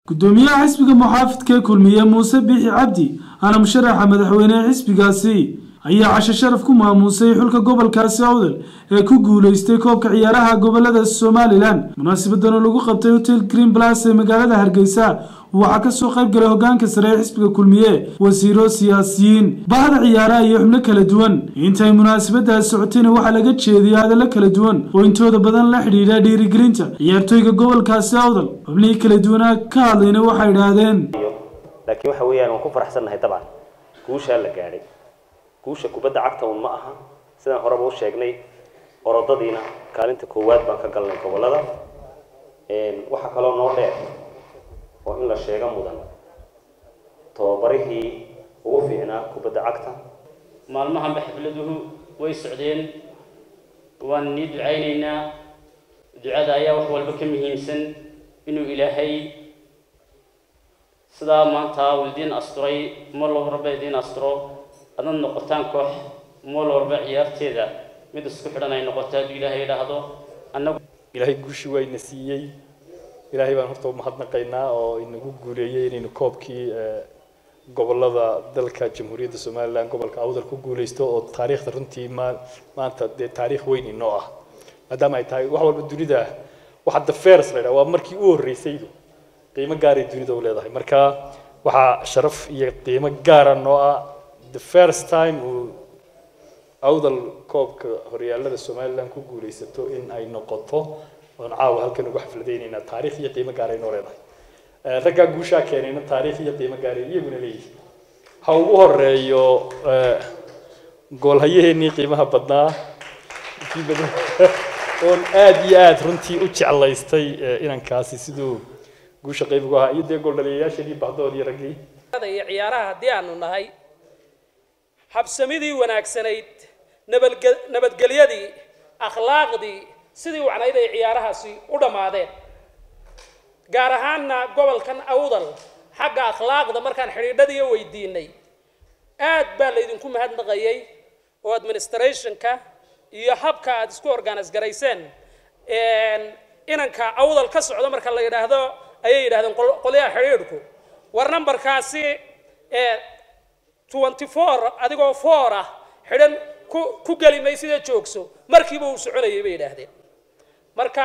gudoomiyaha xisbiga muxaafidka ee kulmiye muuse biixi cabdi ana musharaxa madaxweynehe xisbigaasi ayaa casho sharaf ku maamuusay xulka gobolkaasi awdal ee ku guuleystay koobka ciyaaraha gobolada somalilan munaasabadana lagu qabtay hotel green plus ee magaalada hargeysa waxaa kasoo qayb galay hogaanka sare ee xisbiga kulmiye wasiiro siyaasiyiin bahda ciyaaraha iyo xubno kala duwan intay munaasabadaas socotayna waxaa laga jeediyay hadallo kala duwan oo intooda badan la xidhiidha dhiirigelinta ciyaartooyga gobolkaasi awdal xubnihii kala duwanaa ka hadlayna waxay idhaahdeen laakiin waxa weeyaan waan ku faraxsannahay dabcan guushaa la gaadhay guusha kubadda cagta un ma aha sidaan horeba u sheegnay orodadiina kaalinta koowaad baan ka galnay gobollada waxaa kaloo noo dheer oo in la sheego mudan tababarihii ugu fiicnaa kubadda cagta maalmahanba xafladuhu way socdeen waan nii ducaynaynaa ducada ayaa wax walba ka muhiimsan inuu ilaahay sidaa maanta uu idiin asturay mar walba idiin asturo adad noqotaan koox mar walba ciyaarteeda mid isku xidhan ay noqoto hadduu ilaahay idhaahdo annagu ilaahay guushii waa ina siiyey ilaahay baan horta umahadnaqaynaa oo inagu guuleeyey inaynu koobkii gobolada dalka jamhuuriyadda somalilan gobolka awdal ku guuleysto oo taariikhda runtii ma maanta dee taariikh weyn inoo ah maadaama ay tahay wax walba dunida waxa the first la yidhaha waa markii u horreysaydu qiimo gaaray dunida u leedahay marka waxaa sharaf iyo qiimo gaara noo ah the first time uu awdal koobka horyaalada somalilan ku guuleysato in ay noqoto oon caawa halkan ugu xafladaynaynaa taariikh iyo qiimo gaaray noo leedahay raggaa guushaa keenayna taariikh iyo qiimo gaaray iyaguna leeyihin ha ugu horeeyo goolhayaheenii qiimaha badnaa oon aada iyo aada runtii u jeclaystay inankaasi siduu guusha qayb ugu ahaa iyo dee gooldhaliyayaasheenii bahdoodii raggii iyo ciyaaraha haddii aanu nahay habsamidii wanaagsanayd nabadge nabadgelyadii akhlaaqdii sidii wacnayd ay ciyaarahaasi u dhammaadeen gaar ahaanna gobolkan awdal xagga akhlaaqda markaan xidhiidhadiiyo weydiinay aad baa laydinku mahadnaqayay oo administrationka iyo habka aad isku organise garayseen inanka awdal ka socdo marka la yidhaahdo ayay yidhahdeen qolyaha xidhiidhku war nambarkaasi twenty four adigoo four ah xidhan ku ku geli maysida joogso markiiba uu soconayay bay yidhaahdeen marka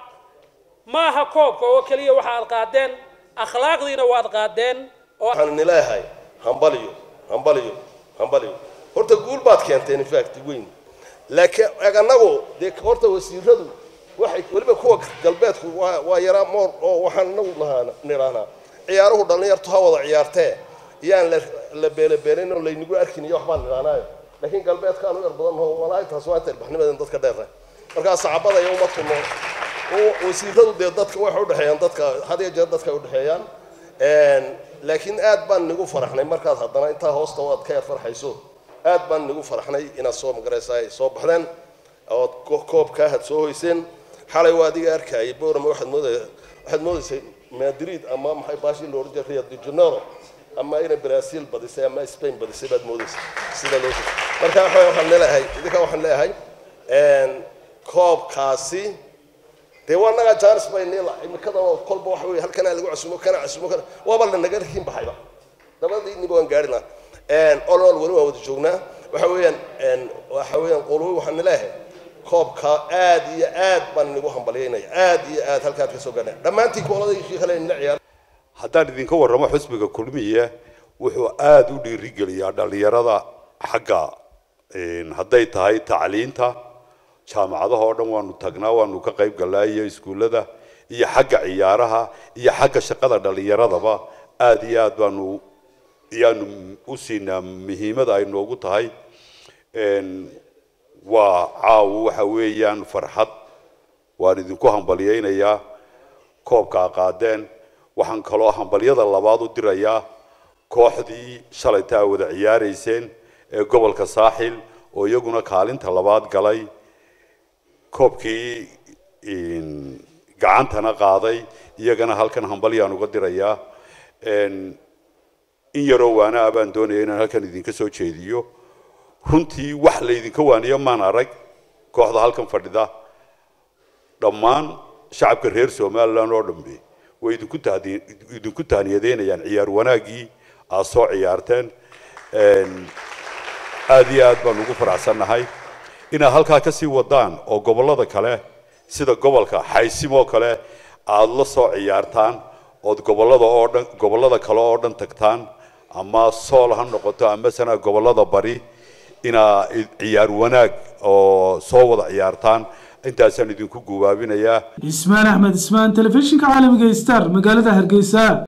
maaha koobka oo keliya waxaad qaadeen akhlaaqdiina waad qaadeen waxaan nileeyahay hambaliyo hambaliyo hambaliyo horta guul baad keenteen infact weyn laakiin anagu dee horta wasiiradu waxay weliba kuwa galbeedku waa waa yaraa moor oo waxaan inagu lahaana nidhaahnaa ciyaaruhu dhallinyartu ha wada ciyaartee yaan la la beelebeelin oo laynagu arkin iyo waxbaan nidhahnaayo laakiin galbeedkaan u yar badan oo walaahi taas waa inta ilbaxnimadan dadka dheerra markaa saxaabada iyo umadku noo wasiiradu dee dadka waxay udhexeeyaan dadka had iyo jeer dadka udhexeeyaan laakiin aad baan nigu faraxnay markaad haddana intaa hoosta aad ka yar farxayso aad baan nigu faraxnay inaad soo magaraysa ay soo baxdeen ood koobkaa had soo hoyseen xalay waa adiga arkayay borama waxaad moodaya waxaad moodaysay madrid ama maxay baashii la odhan jiray rio de janeiro ama inay brazil badisay ama spain badisay baad moodaysay sida loo marka waxaan leeyahay idinka waxaan leeyahay koobkaasi dee waa nagaa jaanis bay niila imikadan oo kolba waxa weeye halkanaa lagu casumo kana casumo kana waaba la naga rikin baxayba dabadiiniba waan gaari lahaa olol weli waan wada joognaa waxa weeyaan waxa weeyaan qolowi waxaan nileeyahay koobka aad iyo aad baan nigu hambalyaynaya aad iyo aad halkaad ka soo gaadhaan dhammaantiin kooladii kale nila ciyaar haddaan idinka warramo xusbiga kulmiye wuxuu aada u dhiirigeliyaa dhallinyarada xagga hadday tahay tacliinta jaamacadaha oo dhan waanu tagnaa waanu ka qayb galnaa iyo iskuullada iyo xagga ciyaaraha iyo xagga shaqada dhallinyaradaba aada iyo aad baanu ayaanu u siinaa muhiimada ay noogu tahay waa caawo waxa weeyaan farxad waan idinku hambalyaynayaa koobkaa qaadeen waxaan kaloo hambalyada labaad u dirayaa kooxdii shalayta a wada ciyaarayseen ee gobolka saaxil oo iyaguna kaalinta labaad galay koobkii gacantana qaaday iyagana halkan hambalyaan uga dirayaa in yaroo waana ah baan doonaya inaan halkan idinka soo jeediyo runtii wax laydinka waaniyo maan arag kooxda halkan fadhida dhammaan shacabka reer somalilan oo dhambe way idinku tahdi- idinku taaniyadeynayaan ciyaar wanaaggii aad soo ciyaarteen Een, aad iyo aad baan ugu faraxsannahay inaad halkaa ka sii wadaan oo gobollada kale sida gobolka xaysimoo kale aad la soo ciyaartaan ood gobollada oo dhan gobollada kale oo dhan tagtaan ama sool ha noqoto ama sana gobollada bari inaa i- ciyaar wanaag oo soo wada ciyaartaan intaasaan idinku gubaabinayaa ismaan axmed ismaan telefishinka caalamiga star magaalada hargeysa